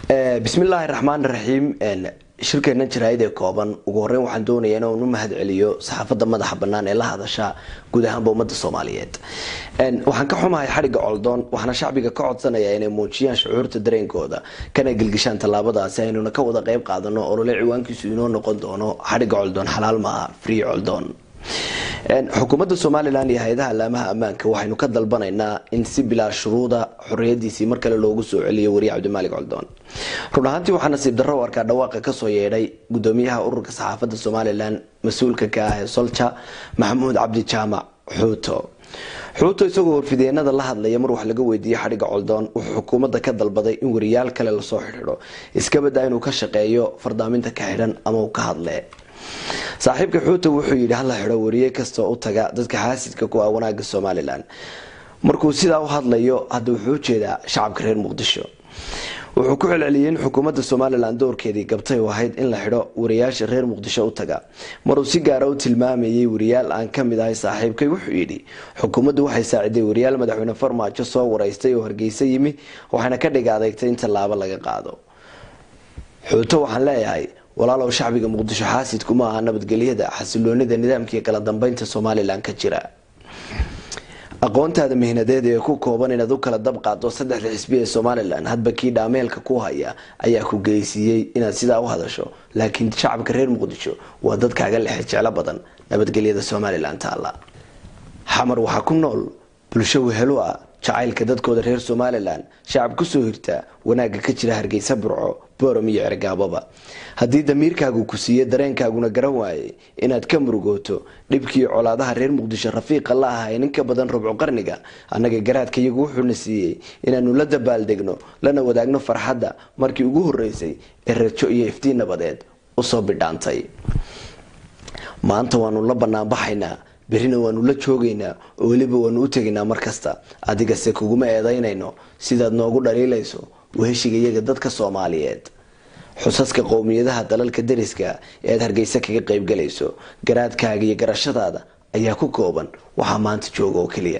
bismillaahi raxmaan raxiim shirkeena jaraa'id ee kooban ugu horeyn waxaan doonayaa inaan u mahad celiyo saxaafadda madaxa bannaan ee la hadasha guud ahaanba ummadda soomaaliyeed waxaan ka xumahay xadhigga coldoon waxaana shacbiga ka codsanayaa inay muujiyaan shucuurta dareenkooda kana gelgishaan tallaabadaasi aynuna ka wada qeyb qaadano olole ciwaankiisu inoo noqon doono xadhigga coldoon xalaal maaha free coldoon xukuumadda somalilan iyo hay-adaha allaamaha ammaanka waxaynu ka dalbanaynaa in si bilaa shuruuda xorriyadiisii mar kale loogu soo celiyo wariye cabdimaalik coldoon run ahaantii waxaa nasiib darro u arkaa dhawaaqa kasoo yeedhay gudoomiyaha ururka saxaafadda somalilan mas-uulka ka ah ee solja maxamuud cabdi jaamac xuuto xuuto isagoo warfideenada la hadlaya mar wax laga weydiiyey xadhigga coldoon wuxuu xukuumadda ka dalbaday in wariyaal kale lasoo xidhiidho iskabadaa inuu ka shaqeeyo fardaaminta ka xidhan ama uu ka hadle saaxiibka xuuta wuxuu yidhi hala xidho wariye kastoo u taga dadka xaasidka ku ah wanaaga somalilan markuu sidaa u hadlayo hadda wuxuu ujeedaa shacabka reer muqdisho wuxuu ku celceliyey in xukuumadda somalilan doorkeedii gabtay u ahayd in la xidho wariyaasha reer muqdisho u taga maruu si gaara u tilmaamayay wariyaal aan ka mid ahay saaxiibkay wuxuu yidhi xukuumaddu waxay saaciday wariyaal madaxweyne farmaajo soo waraystay oo hargeysa yimi waxayna ka dhiga adeegtay in tallaabo laga qaado xuuto waxaan leeyahay walaalow shacbiga muqdisho xaasidku ma aha nabadgelyada xasiloonida nidaamkaiyo kala dambeynta somalilan ka jira aqoontaada mihnadeed ee ku kooban inaad u kala dab qaado saddexda xisbi ee somalilan hadba kii dhaameelka ku haya ayaa ku geysiiyey inaad sidaa u hadasho laakiin shacabka reer muqdisho waa dad kaaga lexe jeclo badan nabadgelyada somalilan taalla xamar waxaa ku nool bulsho wehelo ah jacaylka dadkooda reer somalilan shacab kusoo hirta wanaagga ka jira hargeysa burco borom iyo cergaababa haddii damiirkaagu ku siiye dareenkaaguna garan waayey inaad ka murugooto dhibkii colaadaha reer muqdisho rafiiqa la ahay ninka badan rubco qarniga annaga garaadka iyagu wuxuuna siiyey inaanu la dabaaldegno lana wadaagno farxadda markii ugu horeysay ee rajo iyo iftiin nabadeed usoo bidhaantay maanta waanu la banaanbaxaynaa berrina waanu la joogaynaa oo weliba waanu u tegaynaa mar kasta adigase kuguma eedaynayno sidaad noogu dhaliilayso weheshiga iyaga dadka soomaaliyeed xusaska qowmiyadaha dalalka dariska ee aad hargeysa kaga qeybgalayso garaadkaaga iyo garashadaada ayaa ku kooban waxaa maanta jooga oo keliya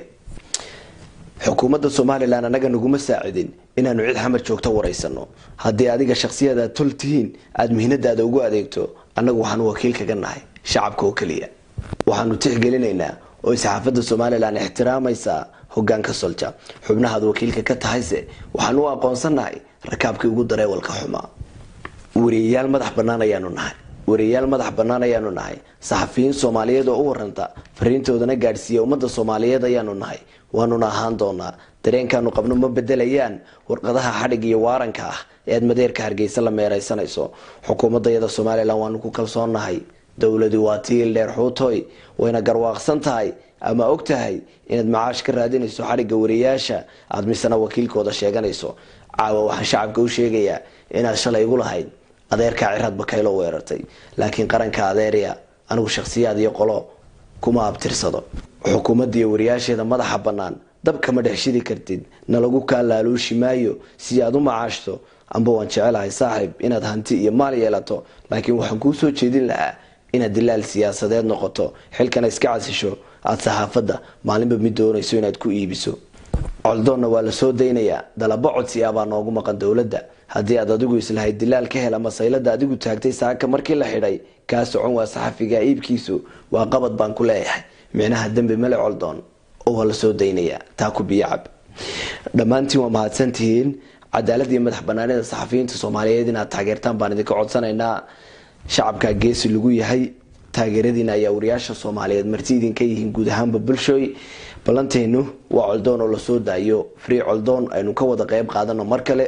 xukuumadda somalilan annaga naguma saacidin inaanu cid xamar joogto waraysano haddii adiga shakhsiyad aad tol tihiin aada mihnadaada ugu adeegto annagu waxaanu wakiil kaga nahay shacabka oo keliya waxaanu tixgelinaynaa oo saxaafadda somalilan ixtiraamaysaa hogaanka solja xubnahaad wakiilka ka tahayse waxaan u aqoonsanahay rakaabkii ugu dareewalka xumaa wariyayaal madax bannaan ayaanu nahay wariyayaal madax bannaan ayaanu nahay saxafiyiin soomaaliyeed oo u waranta fariintoodana gaadhsiiya ummadda soomaaliyeed ayaanu nahay waanuna ahaan doonaa dareenkaanu qabno ma bedelayaan warqadaha xadhig iyo waaranka ah ee aad madeerka hargeysa la meeraysanayso xukuumadayada somalilan waanu ku kalsoonnahay dowladu waa tiil dheer xuutoy wayna garwaaqsan tahay ama og tahay inaad macaash ka raadinayso xadhigga wariyaasha aada misena wakiilkooda sheeganayso caawa waxaan shacabka u sheegayaa inaad shalay igu lahayd adeerkaa ciraad bakaylo weerartay laakiin qaranka adeerya anigu shakhsiyaad iyo qolo kuma abtirsado xukuumadda iyo wariyaasheeda madaxa bannaan dab kama dhex shidi kartid nalagu kaa laaluushi maayo si aad u macaashto amba waan jecelahay saaxiib inaad hanti iyo maal yeelato laakiin waxaan kuu soo jeedin lahaa inaad dilaal siyaasadeed noqoto xilkana iska casisho aada saxaafadda maalinba mid doonayso inaad ku iibiso coldoonna waa la soo daynayaa dalabo codsi ah baa noogu maqan dowladda haddii aad adigu islahayd dilaal ka hel ama saylada adigu taagtay saaka markii la xidhay kaa socon waa saxafiga iibkiisu waa qabad baan ku leeyahay micnaha dembi male coldoon oo waa la soo daynayaa taa ku biyacab dhammaantiin waa mahadsantihiin cadaalad iyo madax banaanida saxafiyiinta soomaaliyeed inaad taageertaan baan idinka codsanaynaa shacabkaa geesi lagu yahay taageeradiina ayaa wariyaasha soomaaliyeed marti idinka yihiin guud ahaanba bulshooy ballanteenu waa coldoon oo lasoo daayo free coldoon aynu ka wada qeyb qaadano mar kale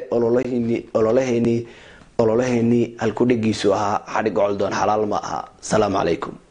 ololaheenii ololaheenii halkudhegiisu ahaa xadhigga coldoon xalaal ma aha asalaamu calaykum